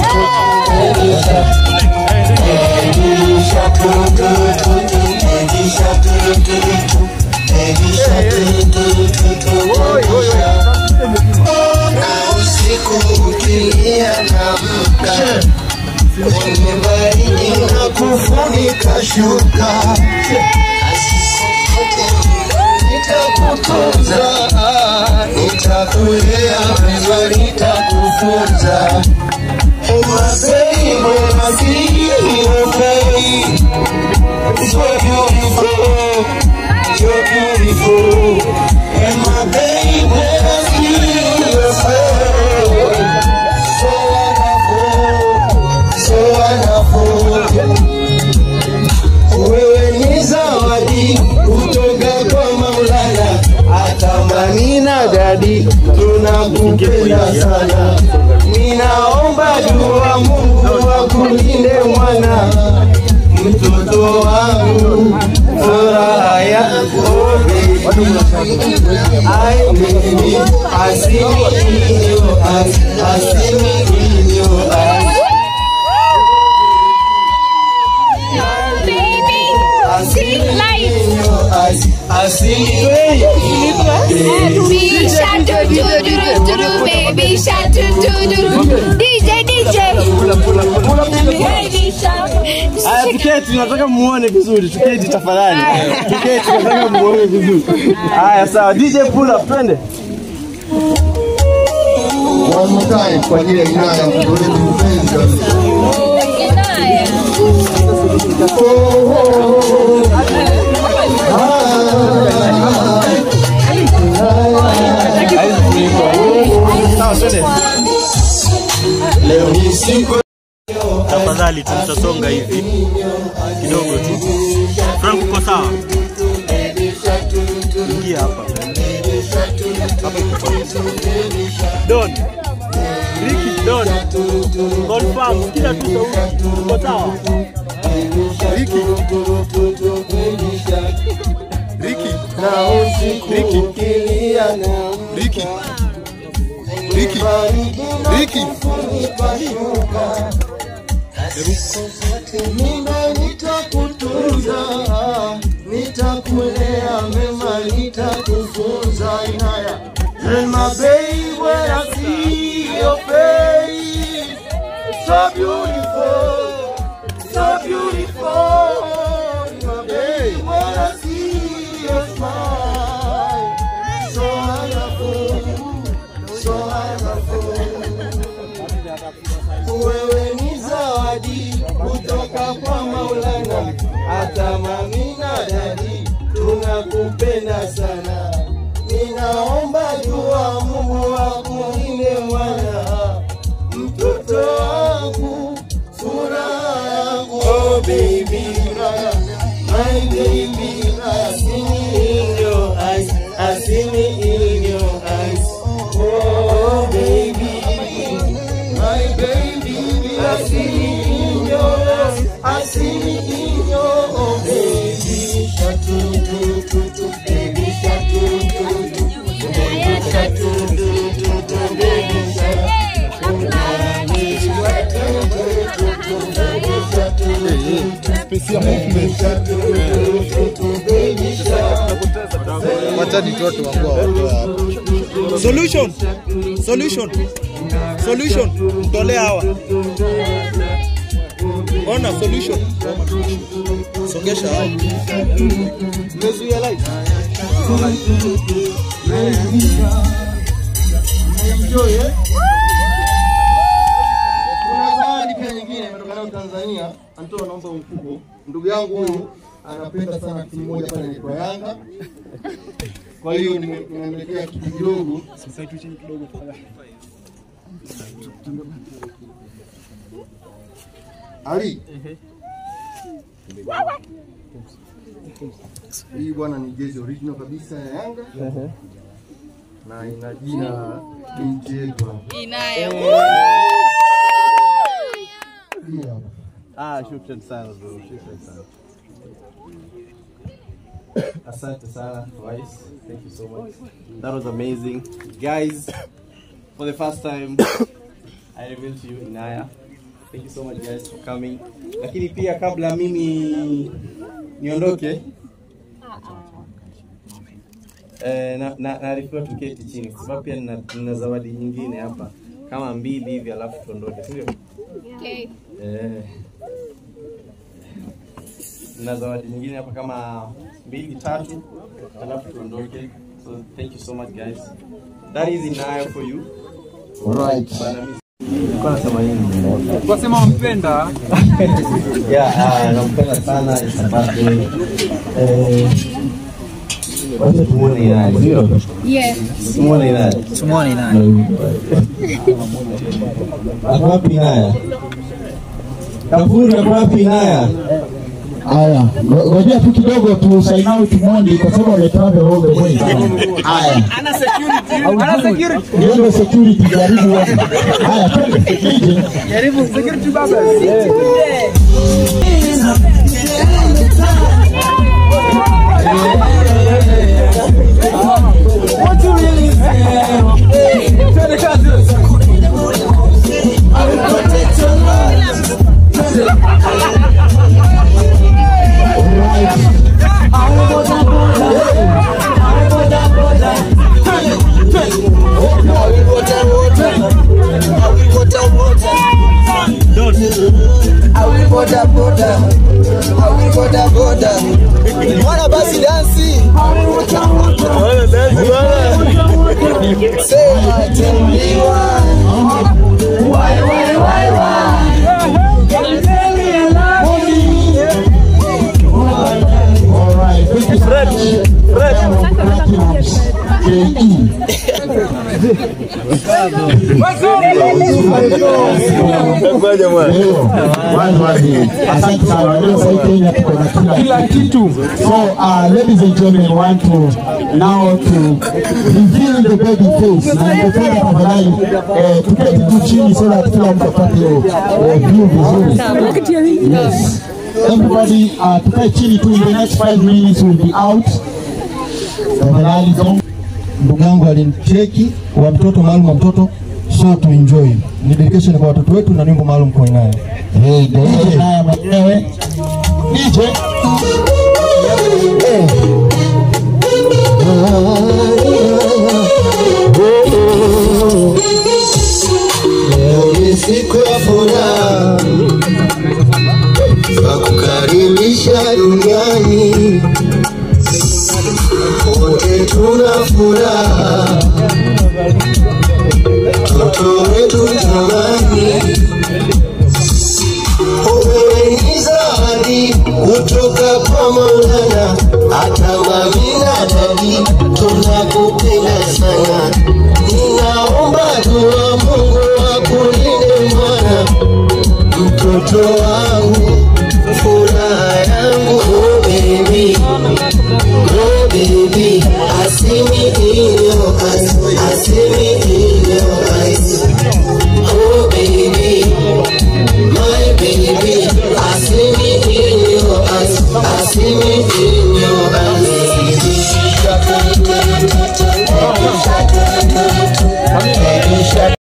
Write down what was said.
na usiku ukilia na mka kwenye baridi na kufunika shuka nitakutunza nitakulea vema nitakufunza Oh my baby, my baby, you're beautiful, you're beautiful, and my baby, is beautiful, so wonderful, so wonderful. Wewe ni zawadi kutoka kwa Maulana, hata mamina dadi tunakupenda sana. Ninaomba dua Mungu akulinde mwana, mtoto wangu, furaha yako baby. Ai baby, I see me in your eyes, I see me in your eyes. I see me in your eyes, I see me Baby shark do do do do do do baby shark do do do do DJ DJ Baby shark Aya, tuketi, nataka muone vizuri. Tuketi tafadhali, tuketi, nataka muone vizuri. Haya, sawa. DJ pull up, twende. One more time kwa ajili ya Inaya mtoto wetu mpenzi kabisa. Sawa, twende. Leo ni siku Tafadhali tu tutasonga hivi kidogo tu. Frank, uko sawa? Ingia hapa. Hapa iko sawa. Don. Ricky, Don. Confirm, kila tu sauti. Uko sawa? Ricky. Ricky. na usiku ukilia na Ricky. Ricky. Ricky. kunipashuka mimba nitakutunza nitakulea mema nitakufunza inaya And my baby when I see your face so beautiful so beautiful my baby when I see your smile so wonderful so wonderful wewe ni zawadi kutoka kwa Maulana, hata mami na dadi tunakupenda sana. Ninaomba dua Mungu akulinde mwana, mtoto wangu, furaha yangu, oh baby, my baby, I see me in your eyes, I see me in your eyes, oh baby. My baby, I see me in your eyes, I see me in your oh baby. Shark do do do do, baby shark do do do, baby shark do do do do, baby shark. Baby shark do do do do, baby shark do do do, baby shark do do do do, baby shark. Wacha nitoto wangu watu hapa. Solution. Solution. Solution. Mtolea hawa. Ona solution. Songesha hao. Mezuia light. Enjoy, eh? Kuna zawadi pia nyingine imetoka nayo Tanzania. Antoa naomba mfuko. Ndugu yangu huyu anapenda sana timu moja pale inaitwa Yanga. Kwa hiyo nime- nimemletea kitu kidogo. Ali. Hii bwana ni jezi original kabisa ya Yanga. Na ina jina binti yetu hapa. Hii hapa. Ah, shukran sana bro. Shukran sana. Asante sana, Wise. Thank you so much. That was amazing. Guys, for the first time, I revealed to you Inaya. Thank you so much guys for coming. Lakini pia kabla mimi niondoke eh, na, na, naarifiwa tuketi chini kwa sababu pia nina, nina zawadi nyingine hapa kama mbili hivi alafu tuondoke, si ndio? Okay. Eh, na zawadi nyingine hapa kama mbili tatu, alafu tuondoke. So thank you so much guys. That is inayo for you. Alright. Bana mimi nilikuwa nasema nini? Wasema wampenda Yeah, ah, nampenda sana it's a birthday. Eh, wacha tumuone Inaya, sio? Yeah. Tumuone Inaya. tumwone nani Ako wapi Inaya? Kafuri ako wapi Inaya? Haya, ngo- ngojea tu kidogo tu sign out Mondi kwa sababu ametravel all the way. Haya. ana security ana security Niombe security jaribu wewe. Haya, twende. DJ. jaribu security baba Mwana basi dansi. Sema tell me why. Why, why, why, why? All right. Thank you so much. Platinums. KE. Leo, one word. Asante sana. Leo sasa Kenya tuko na kila kila kitu So, uh, ladies and gentlemen, want to now to reveal the baby face. Na ningependa tafadhali eh, tuketi tu chini so that kila mtu apate hiyo eh, view vizuri. Yes. Everybody, uh, tukae chini tu in the next five minutes we'll be out. Tafadhali don't ndugu yangu alinicheki wa mtoto maalum wa mtoto so to enjoy ni dedication kwa watoto wetu na nyimbo maalum kwa nayo Hey, DJ naye mwenyewe. DJ. Eh. Leo ni siku ya furaha ya kukaribisha duniani, wote tuna furaha, mtoto wetu jamani, umeweni zawadi kutoka kwa Maulana, hata mamina dadi tunakupenda sana, ninaomba dua Mungu akulinde mwana mtoto wa